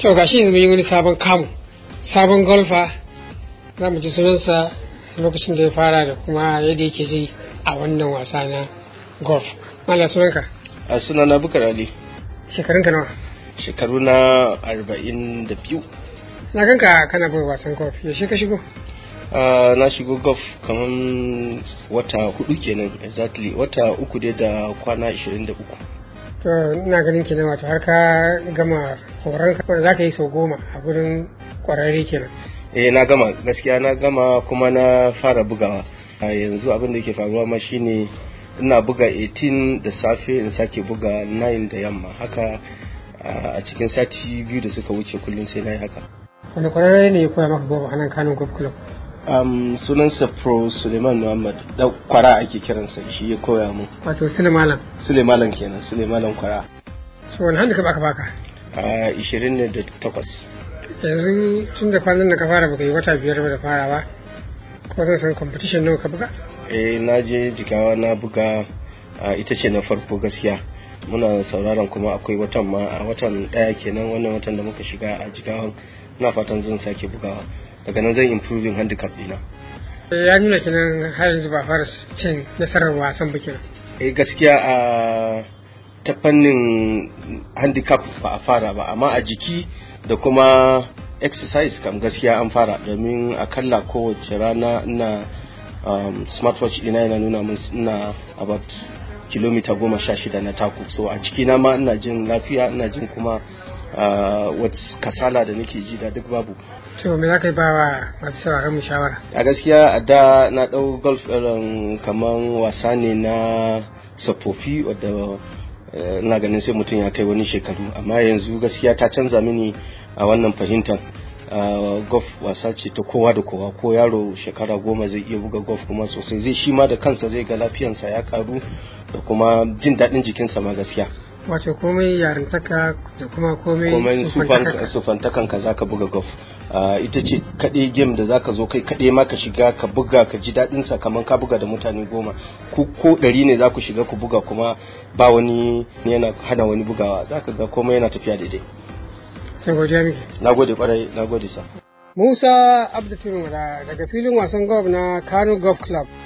to ga shi yanzu mun yi wani sabon kamu sabon golfa za mu ji sunansa lokacin da ya fara da kuma yadda yake ji a wannan wasa na golf mala sunanka a suna na bukar ali shekarunka nawa shekaru na arba'in da biyu na ganka kana buga wasan golf yaushe ka shigo na shigo golf kamar wata hudu kenan exactly wata uku dai da kwana ashirin da uku to ina ganin kenan wato har ka gama horon ka za ka yi sau goma a gurin kwararre kenan eh na gama gaskiya na gama kuma na fara bugawa a yanzu abin da ke faruwa ma shine ina buga 18 da safe in sake buga 9 da yamma haka a cikin sati biyu da suka wuce kullum sai na yi haka wani kwararre ne ya koya maka goma a nan kanun golf club um, sunansa pro suleiman muhammad da kwara ake kiransa shi ya koya mu wato sule malam suleiman kenan suleiman kwara so wani handicap aka baka a 28 yanzu tun da kwanan da ka fara baka yi wata biyar ba da fara ba ko zan san competition nawa ka buga eh na je jigawa na buga ita ce na farko gaskiya muna sauraron kuma akwai watan ma a watan daya kenan wannan watan da muka shiga a jigawan na fatan zan sake bugawa daga nan zan improving handicap dina ya nuna kenan har yanzu ba fara cin nasarar wasan ba kenan eh gaskiya a ta fannin handicap ba a fara ba amma a jiki da kuma exercise kam gaskiya an fara domin akalla kowace rana ina um, smartwatch ina yana nuna min ina about kilomita goma sha shida na taku so a cikina ma ina jin lafiya ina jin kuma uh, wata kasala da nake ji da duk babu to me za ka yi ba wa masu sauraron mu shawara a gaskiya a da na ɗau golf irin kaman wasa ne na tsofaffi wadda ina ganin sai mutum ya kai wani shekaru amma yanzu gaskiya ta canza mini a wannan fahimtar golf wasa ce ta kowa da kowa ko yaro shekara goma zai iya buga golf kuma sosai zai shi ma da kansa zai ga lafiyansa ya karu da kuma jin daɗin jikinsa ma gaskiya wato komai yarintaka da kuma komai komai sufantakan ka zaka buga golf ita ce kaɗai game da zaka zo kai kaɗai ma ka shiga ka buga ka ji daɗin sa kamar ka buga da mutane goma ku ko ɗari ne za ku shiga ku buga kuma ba wani yana hana wani bugawa zaka ga komai yana tafiya daidai sai godiya miki na gode kwarai na gode sa Musa Abdu daga filin wasan golf na Kano Golf Club